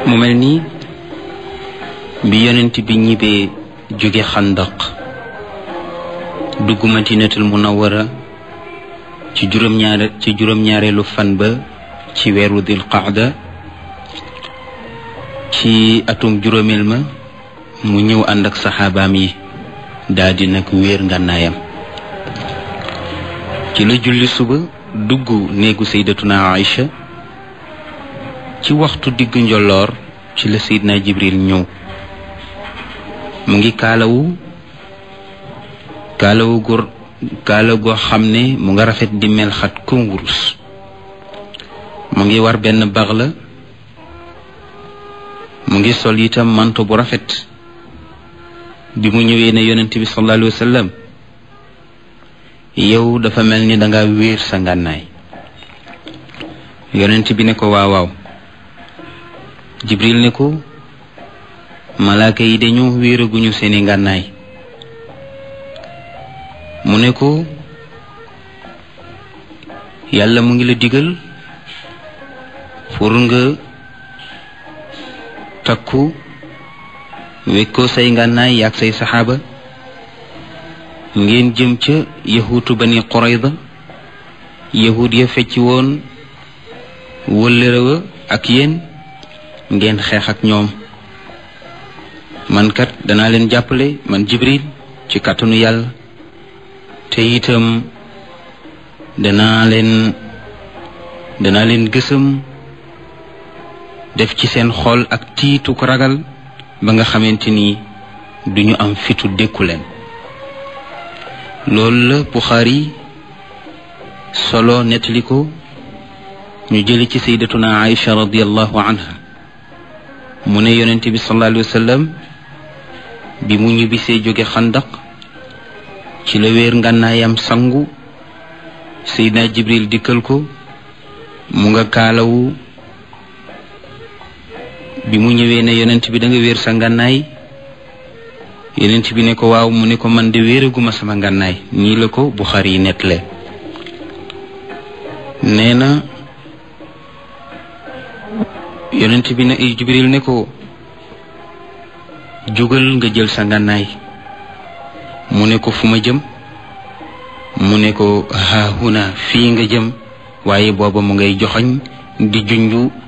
mu mel nii bi yonent bi ñibbee jóge xandaq dugg madinatul munawara ci juróom-ñaare ci juróom-ñaareelu fan ba ci weeru dil qaada ci atum juróomeel ma mu ñëw ànd ak saxaabaam yi daldi nag wéer ngànnaayam ci la julli suba dugg néegu saydatuna Aïcha ci waxtu diggu njolloor ci la seydina jibril ñëw mu ngi kaalawu kaalawu gu kaala goo xam ne mu nga rafet di mel xat kom wurus mu ngi war benn bax la mu ngi sol itam manto bu rafet bi mu ñëwee ne yonent bi sallallahu alayhi wa sallam yow dafa mel ni danga wéer sa ngànnaay yonent bi ne ko waaw waaw jibril ne ko malaaka yi dañoo wéeraguñu seeni ngànnaay mu ne ko yàlla mu ngi la digal pour nga takku wekkoo say ngànnaay yaag say saxaaba ngeen jëm ca yahuutu bani qurayda yahud ya fecci woon wëllëre wa ak yéen ngeen xeex ak ñoom man kat danaa leen jàppale man jibril ci kàttanu yàlla te itam danaa leen danaa leen gësam def ci seen xol ak tiitu ko ragal ba nga xamante ni duñu am fitu dékku leen loolu la Buxaari solo nettali ko ñu jëli ci sayyidatuna Aïcha radiallahu anha mu ne yonent bi sallallahu alayhi wa sallam bi mu ñibbisee jóge xandaq ci la wéer ngànnaayam sangu Seydina Jibril dikkal ko mu nga kaalawu bi mu ñëwee ne yonent bi da nga wéer sa ngànnaay yonent bi ne ko waaw mu ne ko man de wéeraguma sama ngànnaay nii la ko Buxaari yi nettale nee na yonent bi ne Jibril ne ko jógal nga jël sa ngànnaay mu ne ko fu ma jëm mu ne ko haahuna fii nga jëm waaye booba mu ngay joxoñ di junju